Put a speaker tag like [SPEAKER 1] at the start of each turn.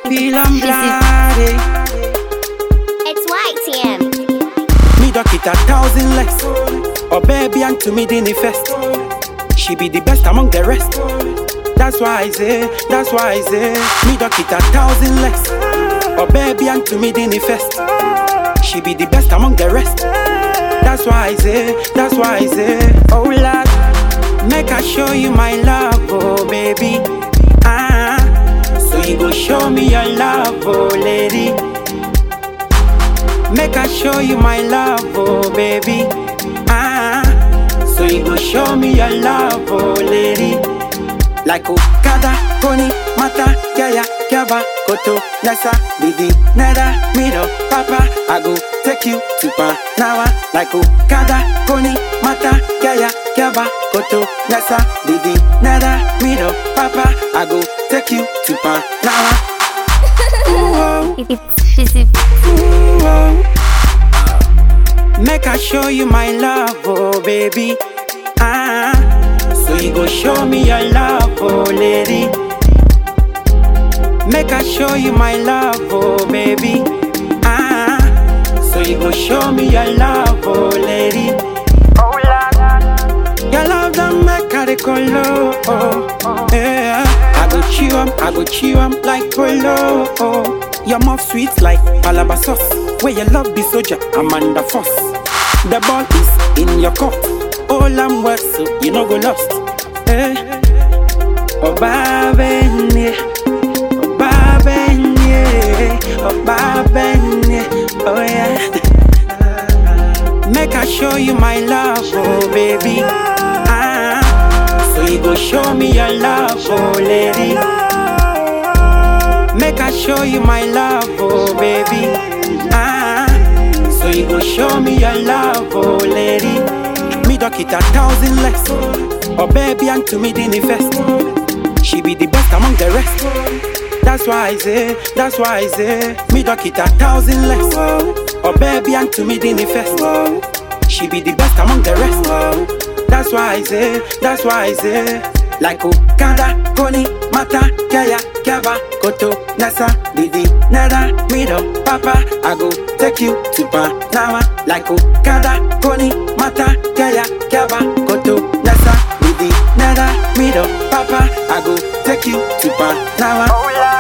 [SPEAKER 1] feel I'm bloody.
[SPEAKER 2] It's YTM.
[SPEAKER 1] Me duck it a thousand less. Oh baby, and to me the first. She be the best among the rest. That's why I say, that's why I say. Me duck it a thousand less. Oh baby, and to me the first. She be the best among the rest. That's why I say, that's why I say. Oh Lord, make I show you my love, oh baby. Ah, so you go show me your love, oh lady. Make I show you my love, oh baby. Ah, so you go show me your love, oh lady. Like Okada, Koni, Mata, Yaya, Kyaba, Koto, Nessa, Didi, Neda, Mido, Papa. I go take you to Panawa. Like Okada, Koni, Mata, Yaya, Kyaba, Koto, Nessa, Didi, Neda, Mido, Papa. I go take you to Panawa. Ooh,
[SPEAKER 2] It's busy.
[SPEAKER 1] ooh, oh. Make I show you my love, oh baby. Ah, so you go show me your love, oh lady. Make I show you my love, oh baby. Ah, so you go show me your love, oh lady. Oh Lord, your love don't make I dey color, oh yeah. I go chew 'em, I go chew 'em like polo. Oh. Your mouth sweet like palaba sauce. Where your love be soldier, Amanda Foss. The ball is in your court. All I'm worth, so you no go lost. Eh. Oba benye, oba benye, oba benye, oh yeah. Make I show you my love, oh baby. Ah, so you go show me your love, oh lady. Make I show you my love, oh baby. Ah, so you go show me your love, oh lady. Me duck it a thousand less. Oh baby, and to me the first. She be the best among the rest. That's why I say, that's why I say. Me duck it a thousand less. Oh baby, and to me the first. She be the best among the rest. That's why I say, that's why I say. Like Okada, Koni, Mata, Kaya, Kyaba, Koto, Nasa, Didi, Nada, Mido, Papa. I go take you to Panawa. Like Okada, Koni, Mata, Kaya, Kyaba, Koto, Nasa, Didi, Nada, Mido, Papa. I go take you to Panawa.